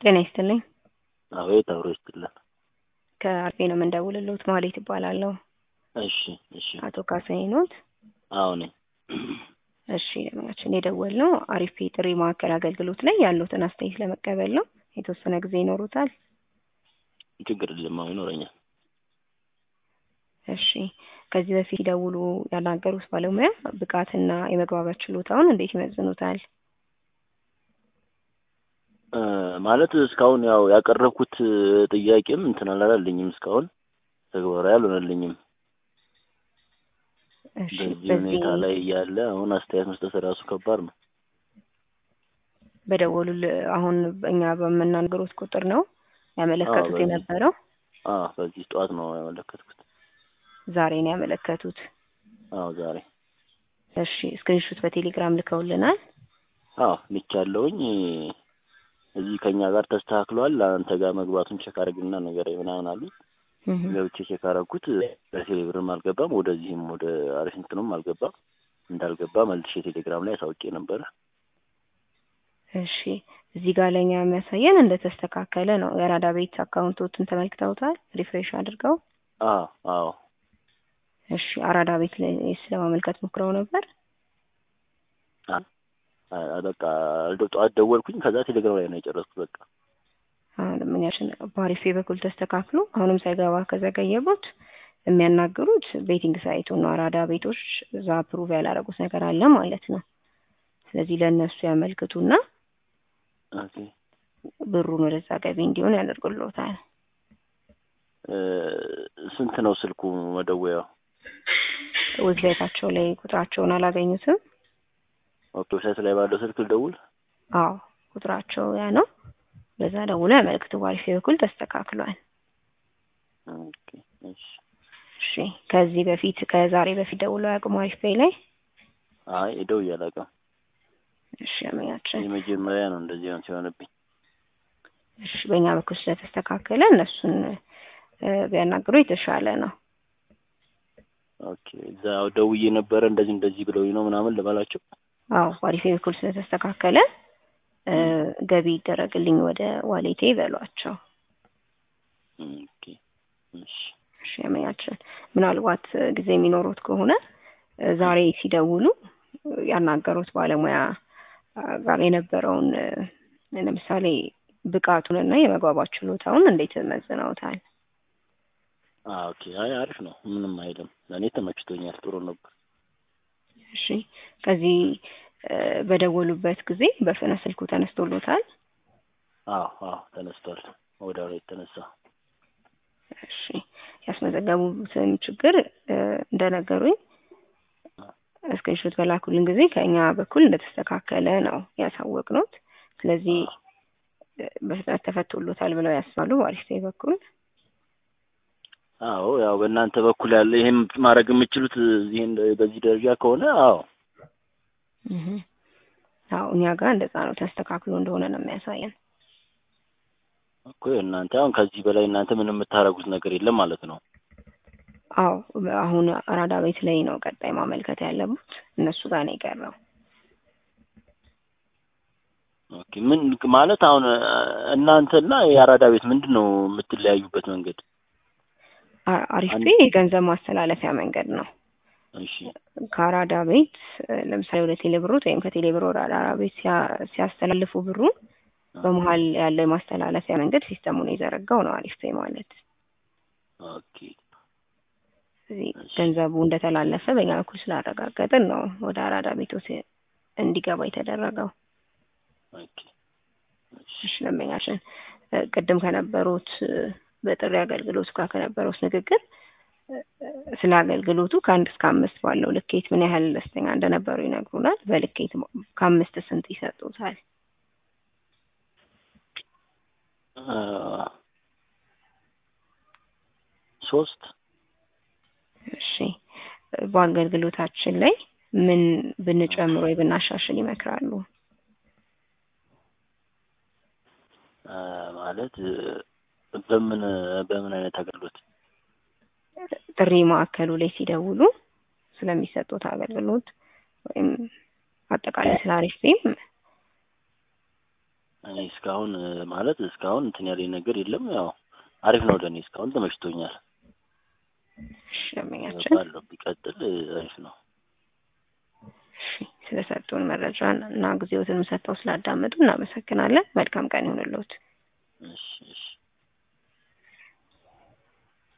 ጤና ይስጥልኝ። አቤት አብሮ ይስጥልን። ከአርፌ ነው የምንደውልልዎት። ማሌት እባላለሁ። እሺ እሺ። አቶ ካሳዬ ኖት? አዎ ነኝ። እሺ ለምናችን የደወልነው አሪፍ የጥሪ ማዕከል አገልግሎት ላይ ያሉትን አስተያየት ለመቀበል ነው። የተወሰነ ጊዜ ይኖሩታል? ችግር የለም አሁን ይኖረኛል። እሺ ከዚህ በፊት ሲደውሉ ያናገሩት ባለሙያ ብቃትና የመግባባት ችሎታውን እንዴት ይመዝኑታል? እ ማለት እስካሁን ያው ያቀረብኩት ጥያቄም እንትን አላላለኝም እስካሁን ተግባራዊ አልሆነልኝም። እሺ በዚህ በዚህ ሁኔታ ላይ እያለ አሁን አስተያየት መስጠት ራሱ ከባድ ነው። በደወሉል አሁን እኛ በምናገሩት ቁጥር ነው ያመለከቱት በዚህ- የነበረው? አዎ በዚህ ጠዋት ነው ያመለከትኩት። ዛሬ ነው ያመለከቱት? አዎ ዛሬ እሺ ስክሪንሹት በቴሌግራም ልከውልናል? አዎ ልቻለሁኝ። እዚህ ከኛ ጋር ተስተካክሏል። አንተ ጋር መግባቱን ቼክ አድርግና ነገር ምናምን አሉ። እህ ገብቼ ቼክ አደረኩት። በቴሌብርም አልገባም፣ ወደዚህም ወደ አሪፍ እንትኑም አልገባም። እንዳልገባ መልሼ ቴሌግራም ላይ አሳውቄ ነበረ። እሺ እዚህ ጋር ለኛ የሚያሳየን እንደተስተካከለ ነው። የአራዳ ቤት አካውንቶትን ተመልክተውታል? ሪፍሬሽ አድርገው። አዎ አዎ እሺ አራዳ ቤት ላይ ስለማመልከት ሞክረው ነበር? አ- በቃ አልደ- ጠዋት ደወልኩኝ። ከዛ ቴሌግራም ላይ ነው የጨረስኩት። በቃ አሁን ምንያችን በአሪፌ በኩል ተስተካክሎ አሁንም ሳይገባ ከዘገየቦት የሚያናግሩት ቤቲንግ ሳይቱ ነው። አራዳ ቤቶች እዛ አፕሩቭ ያላረጉት ነገር አለ ማለት ነው። ስለዚህ ለእነሱ ያመልክቱና ኦኬ ብሩን ወደዛ ገቢ እንዲሆን ያደርጉልዎታል። እ ስንት ነው ስልኩ መደወያው? ዌብሳይታቸው ላይ ቁጥራቸውን አላገኙትም? ኦኬ ዌብሳይት ላይ ባለው ስልክ ልደውል? አዎ ቁጥራቸው ያ ነው። በዛ ደውሎ ያመልክቱ። በአሪፌ በኩል ተስተካክሏል። ኦኬ እሺ። እሺ ከዚህ በፊት ከዛሬ በፊት ደውሎ ያውቁም አሪፍ ፔይ ላይ? አይ ደውዬ አላውቅም። እሺ ያመኛችን የመጀመሪያ ነው እንደዚህ ነው ሲሆንብኝ። እሺ በእኛ በኩል ስለተስተካከለ እነሱን እ ቢያናግሩ የተሻለ ነው። ኦኬ እዛ ደውዬ ነበረ እንደዚህ እንደዚህ ብለውኝ ነው ምናምን ልበላቸው። አዎ በአሪፌ በኩል ስለተስተካከለ እ ገቢ ይደረግልኝ ወደ ዋሌቴ በሏቸው። ኦኬ እሺ እሺ ያመኛችን ምናልባት እ ጊዜ የሚኖሩት ከሆነ እ ዛሬ ሲደውሉ እ ያናገሩት ባለሙያ አ ጋር የነበረውን እ ለምሳሌ ብቃቱንና የመግባባት ችሎታውን እንዴት መዝነውታል? አ ኦኬ አይ አሪፍ ነው። ምንም አይልም። ለእኔ ተመችቶኛል። ጥሩ ነበር። እሺ ከዚህ እ በደወሉበት ጊዜ በፍጥነት ስልኩ ተነስቶሎታል? አዎ አዎ ተነስቷል። ወዲያው ነው የተነሳ። እሺ ያስመዘገቡትን ችግር እ እንደነገሩኝ ስክሪንሾት በላኩልን ጊዜ ከእኛ በኩል እንደተስተካከለ ነው ያሳወቅነዎት። ስለዚህ እ በፍጥነት ተፈቶሎታል ብለው ያስባሉ በአሪፍ ፔይ በኩል? አዎ ያው በእናንተ በኩል ያለ ይሄን ማድረግ የምችሉት ይሄን በዚህ ደረጃ ከሆነ አዎ እህ አዎ እኛ ጋር እንደዛ ነው ተስተካክሎ እንደሆነ ነው የሚያሳየን። እኮ እናንተ አሁን ከዚህ በላይ እናንተ ምንም የምታደርጉት ነገር የለም ማለት ነው። አዎ አሁን አራዳ ቤት ላይ ነው ቀጣይ ማመልከት ያለቡት እነሱ ጋር ነው የቀረው። ኦኬ ምን ማለት አሁን እናንተና የአራዳ ቤት ምንድን ነው የምትለያዩበት መንገድ? አ- አሪፍ አንድ- ፔይ የገንዘብ ማስተላለፊያ መንገድ ነው። እሺ ከአራዳ ቤት እ ለምሳሌ ወደ ቴሌብሮት ወይም ከቴሌብር ወደ አራዳ ቤት ሲያ- ሲያስተላልፉ ብሩን በመሀል ያለው የማስተላለፊያ መንገድ ሲስተሙን የዘረጋው ነው አሪፍ ፔይ ማለት። ኦኬ ስለዚህ እሺ። ገንዘቡ እንደተላለፈ በእኛ በኩል ስላረጋገጥን ነው ወደ አራዳ ቤቶች እንዲገባ የተደረገው። ኦኬ እሺ እሺ ደንበኛችን እ ቅድም ከነበሩት እ በጥሪ አገልግሎቱ ጋር ከነበሩት ንግግር እ እ ስለ አገልግሎቱ ከአንድ እስከ አምስት ባለው ልኬት ምን ያህል ደስተኛ እንደነበሩ ይነግሩናል። በልኬት ሞ- ከአምስት ስንት ይሰጡታል? አ ሶስት እሺ እ በአገልግሎታችን ላይ ምን ብንጨምር ወይ ብናሻሽል ይመክራሉ? አ ማለት እ በምን በምን አይነት አገልግሎት ጥሪ ማዕከሉ ላይ ሲደውሉ ስለሚሰጡት አገልግሎት ወይም አጠቃላይ ስለ አሪፍ ፔይም እኔ እስካሁን እ፣ ማለት እስካሁን እንትን ያለኝ ነገር የለም። ያው አሪፍ ነው ለእኔ እስካሁን ተመችቶኛል። እሺ ደንበኛችን ባለው ቢቀጥል እ፣ አሪፍ ነው። እሺ ስለሰጡን መረጃ እና ጊዜዎትን ሰጥተው ስላዳመጡ እናመሰግናለን። መልካም ቀን ይሁንልዎት። እሺ